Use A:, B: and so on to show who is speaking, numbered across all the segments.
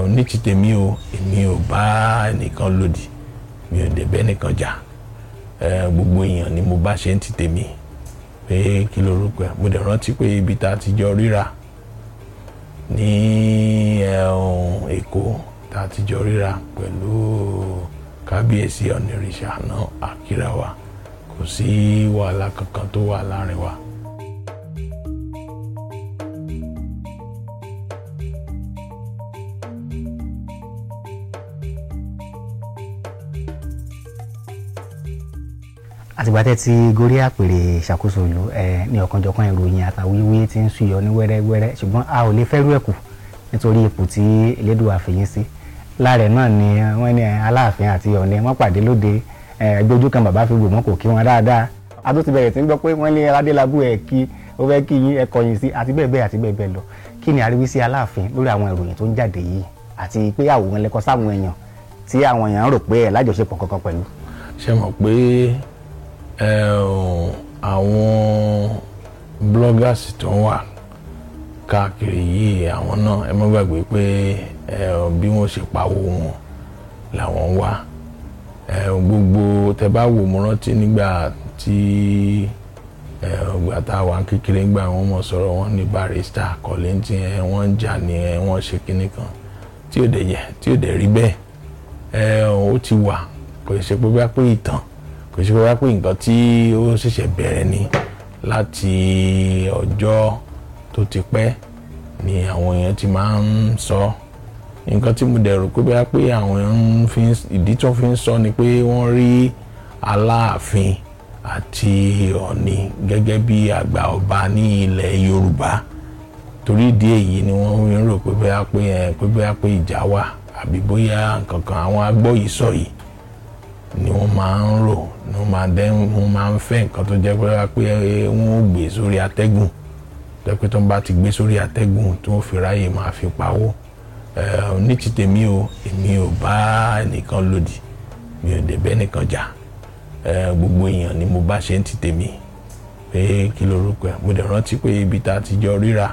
A: ní ti tèmi o èmi ò bá ẹnìkan lòdì mi ò dẹ̀ bẹ́ nìkan jà gbogbo èèyàn ni mo bá ṣe ń ti tèmi pé kí lorúkọ ẹ mo dẹ̀ rántí pé ibi tá a ti jọ ríra ní Èkó tá a ti jọ ríra pẹ̀lú kábíyèsí ọ̀nìrìṣà náà àkírà wa kò sí wàhálà kankan tó wà láàrin wa.
B: àtìgbà tẹ́ ti gorí àpèrè ìṣàkóso ìlú ẹ ní ọ̀kanjọ̀kan ìròyìn àtàwíwí tí ń súyọ ní wẹ́rẹ́wẹ́rẹ́ ṣùgbọ́n a ò lè fẹ́rú ẹ̀kù nítorí ipò tí Elédùà fèyín sí láàrẹ̀ náà ni wọ́n ní Aláàfin àti Ọ̀ọ̀ni wọ́n pàdé lóde ẹgbẹ́ ojú kan bàbá fi wò wọ́n kò kí wọn dáadáa a tó ti bẹ̀rẹ̀ sí ń gbọ́ pé wọ́n lé Adélábù ẹ̀ kí ó fẹ́ kí yín ẹ kọ̀yìn sí àti bẹ́ẹ̀ bẹ́ẹ̀ àti bẹ́ẹ̀ bẹ́ẹ̀ lọ kí ni àríwísí Aláàfin lórí àwọn ìròyìn tó ń jáde yìí àti pé àwòrán lẹ́kọ́ sáwọn èèyàn tí àwọn èèyàn rò pé ẹ̀ lájọṣepọ̀ kankan pẹ̀lú.
A: ṣé mọ̀ pé àwọn bloggers tó ń wà káàkiri yìí àwọn náà ẹ má gbàgbé pé bí wọ́n ṣe pawó wọn làwọn ń wá gbogbo tẹ bá wò mo rántí nígbà tí ọgbà tá a wà kékeré ńgbà wọn mọ sọ̀rọ̀ wọn ní barrister kọlẹńtì ẹ wọ́n ń jà ní ẹ wọ́n ṣe kinní kan tí ò dẹ̀ yẹ tí ò dẹ̀ rí bẹ́ẹ̀ ó ti wà kò ṣe pé bá pé ìtàn kò ṣe wá pé nǹkan tí ó ṣẹ̀ṣẹ̀ bẹ̀rẹ̀ ni láti ọjọ́ tó ti pẹ́ ni àwọn èèyàn ti máa ń sọ nǹkan tí mo dẹ̀ rò pé bá pé àwọn èèyàn fi ìdí tó fi ń sọ ni pé wọ́n rí Aláàfin àti Ọ̀ọ̀ni gẹ́gẹ́ bí àgbà ọba ní ilẹ̀ Yorùbá torí ìdí èyí ni wọ́n ń rò pé bóyá pé pé bóyá pé ìjà wà àbí bóyá nǹkan kan àwọn agbọ́ yìí sọ yìí ni wọ́n máa ń rò ni wọ́n máa dẹ́ wọ́n máa ń fẹ́ nǹkan tó jẹ́ pé pé wọ́n ó gbé sórí atẹ́gùn tẹ́pẹ́ tó ń bá ti gbé sórí atẹ́gùn tí wọ́n fi ráyè máa fi pawó ní ti tèmi o èmi ò bá ẹnìkan lòdì mi ò dẹ̀ bẹ́ nìkan jà gbogbo èèyàn ni mo bá ṣe ń ti tèmi pé kí lorúkọ ẹ mo dẹ̀ rántí pé ibi tá a ti jọ ríra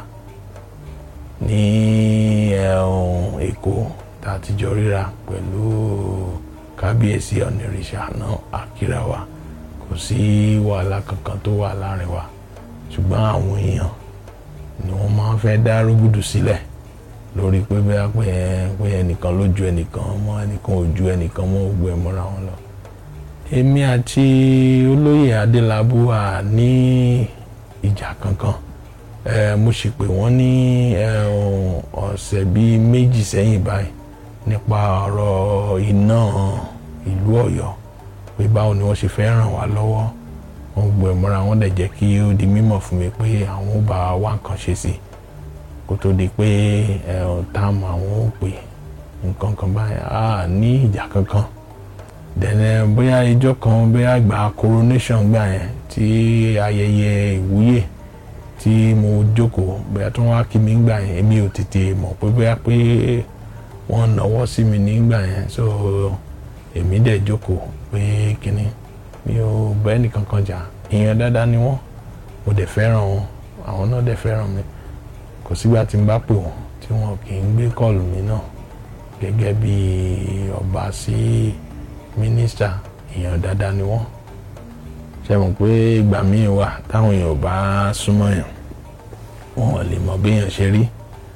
A: ní Èkó tá a ti jọ ríra pẹ̀lú kábíyèsí ọ̀nìrìṣà náà àkírà wa kò sí wàhálà kankan tó wà láàrin wa ṣùgbọ́n àwọn èèyàn ni wọ́n máa ń fẹ́ dá rúgùdù sílẹ̀ lórí pé bẹ́ẹ̀ pé pé ẹnìkan ló ju ẹnìkan mọ́ ẹnìkan ò ju ẹnìkan mọ́ gbogbo ẹ̀ mọ́ra wọn lọ. èmi àti olóyè adélábù wà ní ìjà kankan mo sì pè wọ́n ní ọ̀sẹ̀ bíi méjì sẹ́yìn báyìí nípa ọ̀rọ̀ iná ìlú Ọ̀yọ́ pé báwo ni wọ́n ṣe fẹ́ ràn wá lọ́wọ́ wọ́n gbọ́ ẹ̀ mọ́ra wọ́n dẹ̀ jẹ́ kí ó di mímọ̀ fún mi pé àwọn ò bá wá nǹkan ṣe sí kó tó di pé táàmù àwọn ò pè nǹkan kan báyìí á ní ìjà kankan dẹ̀nẹ̀ bóyá ijọ́ kan bóyá gba coronation gbà yẹn tí ayẹyẹ ìwúyè tí mo jókòó bóyá tí wọ́n wá kí mi gbà yẹn èmi ò tètè mọ̀ pé bóyá pé wọ́n náwó sí mi nígbà yẹn so èmi dẹ̀ jókòó pé kínní mi ò bá ẹnìkan kan jà ìyẹn dáadáa ni wọ́n mo dẹ̀ fẹ́ràn wọn àwọn náà dẹ̀ fẹ́ràn mi kò sígbà tí n bá pè wọ́n tí wọn kì í gbé kọ́ọ̀lù mi náà gẹ́gẹ́ bí ọba sí mínísítà ìyẹn dáadáa ni wọ́n ṣe mọ̀ pé ìgbà míì wà táwọn èèyàn bá súnmọ́ yàn wọn ò lè mọ bí èèyàn ṣe rí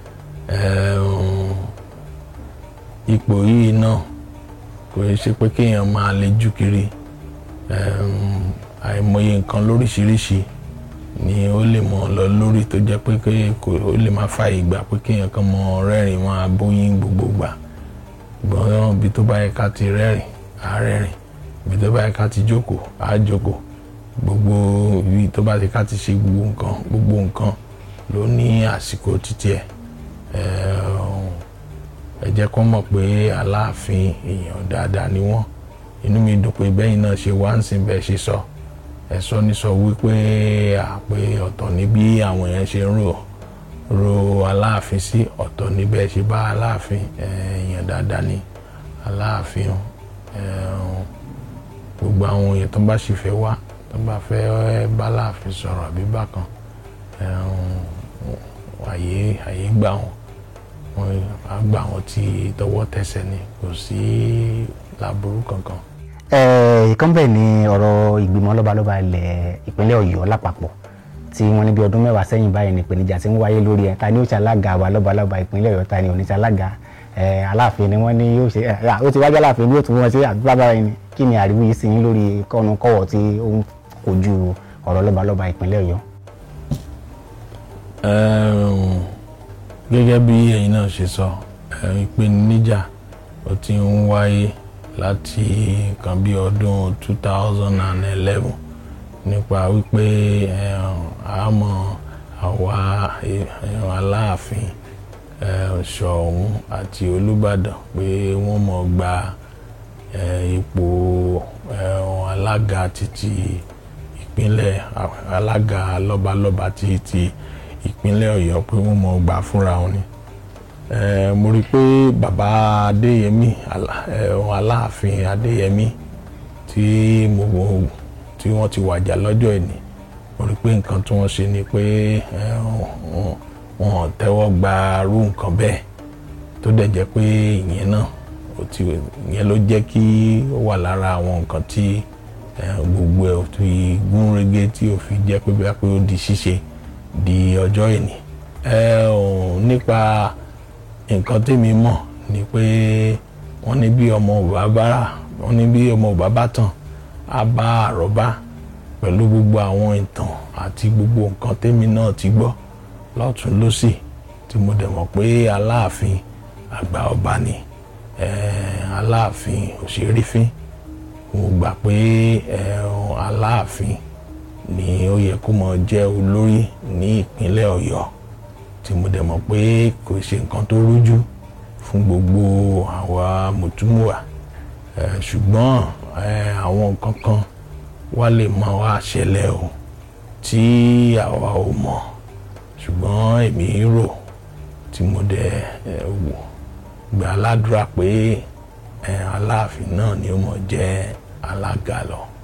A: ipò yìí náà kò ṣe pé kéèyàn máa lejú kiri àìmọye nǹkan lóríṣiríṣi ni ó lè mọ lọ lórí tó jẹ́ pé kò ó lè má fa ìgbà pé kéèyàn kan mọ rẹ́rìn máa bóyín gbogbo gbà gbọ́n ibi tó bá yẹ ká ti rẹ́rìn á rẹ́rìn ibi tó bá yẹ ká ti jókòó á jókòó gbogbo ibi tó bá yẹ ká ti ṣe gbogbo nǹkan gbogbo nǹkan ló ní àsìkò títí ẹ̀ ẹ jẹ́ kó mọ̀ pé aláàfin èèyàn dáadáa ni wọ́n inú mi dùn pé bẹ́yìn náà ṣe wá ń sìn bẹ́ẹ̀ ṣe sọ ẹ sọ ní sọ wípé àpè ọ̀tọ̀ ní bí àwọn èèyàn ṣe ń rò ro aláàfin sí ọ̀tọ̀ ní bẹ́ẹ̀ ṣe bá aláàfin èèyàn dáadáa ni aláàfin gbogbo àwọn èèyàn tó bá sì fẹ́ wá tó bá fẹ́ bá aláàfin sọ̀rọ̀ àbí bákan àyè àyè gbà wọn wọ́n á gbà wọ́n tí tọwọ́ tẹsẹ̀ ni kò sí láburú kankan.
B: Eh, ìkan bẹ́ẹ̀ ni ọ̀rọ̀ ìgbìmọ̀ lọ́balọ́ba ilẹ̀ ìpínlẹ̀ ọ̀yọ́ lápapọ̀ tí wọ́n ní bí ọdún mẹ́wàá sẹ́yìn báyìí ní ìpèníjà tí ń wáyé lórí ẹ̀ ta ni ó ṣe alága wa lọ́balọ́ba ìpínlẹ̀ ọ̀yọ́ ta ni ò ní ṣe alága eh, aláàfin ni wọ́n ní yóò ṣe eh, ó ti wájú aláàfin ni yóò tún wọ́n ṣe àdúrà báyìí ni kí ni àríwí yìí sí yín lórí kọ́nu kọ́wọ̀ tí ó ń kojú ọ̀rọ̀ lọ́balọ́ba ìpínlẹ̀ ọ̀yọ́.
A: Ẹ̀m, gẹ́gẹ́ bí ẹ̀yin náà ṣe sọ ẹ̀, ìpèníjà ó ti ń wáyé láti nǹkan bí ọdún 2011 nípa wípé ẹ̀m, àmọ́ àwa ẹ̀m, aláàfin ẹ̀m, ṣọ̀ún àti olùbàdàn pé wọ́n mọ̀ gba ẹ̀, ipò ẹ̀m, alága títí ìpínlẹ̀ alága lọ́balọ́ba títí ìpínlẹ̀ ọ̀yọ́ pé wọ́n mọ̀ gbà fúnra wọn ni Eh, mo rí i pé bàbá adéyẹmí Alá- eh, aláàfin adéyẹmí tí mo wo- tí wọ́n ti wàjà lọ́jọ́ ìní mo rí i pé nǹkan tí wọ́n ṣe ni pé eh, wọn- wọn ò tẹ́wọ́ gba irú nǹkan bẹ́ẹ̀ tó dẹ̀ jẹ́ pé ìyẹn náà ó ti ìyẹn ló jẹ́ kí ó wà lára àwọn nǹkan tí eh, gbogbo ẹ̀ ò fi gún régé tí ò fi jẹ́ pé bí wọ́n pé ó di ṣíṣe di ọjọ́ ìní. ẹ ò nípa nǹkan tèmi mọ̀ ni pé wọ́n ní bí ọmọ òbá bára wọ́n ní bí ọmọ òbá bá tàn á bá àrọ́bá pẹ̀lú gbogbo àwọn ìtàn àti gbogbo nǹkan tèmi náà ti gbọ́ lọ́tún lọ́sì tí mo dẹ̀ mọ̀ pé aláàfin àgbà ọba ni eh, aláàfin òṣèrèfín mo gbà pé eh, aláàfin ni ó yẹ kó mọ jẹ́ olórí ní ìpínlẹ̀ ọ̀yọ́ tí mo dẹ̀ mọ̀ pé kò ṣe nǹkan tó rújú fún gbogbo àwa mùtúmùwà Eh, ṣùgbọ́n eh, àwọn nǹkan kan wá lè máa wá ṣẹlẹ̀ o tí àwa ò mọ̀ ṣùgbọ́n èmi rò tí mo dẹ̀ eh, wò gbà ládùúrà pé eh, aláàfin náà ni ó mọ̀ jẹ́ alága lọ.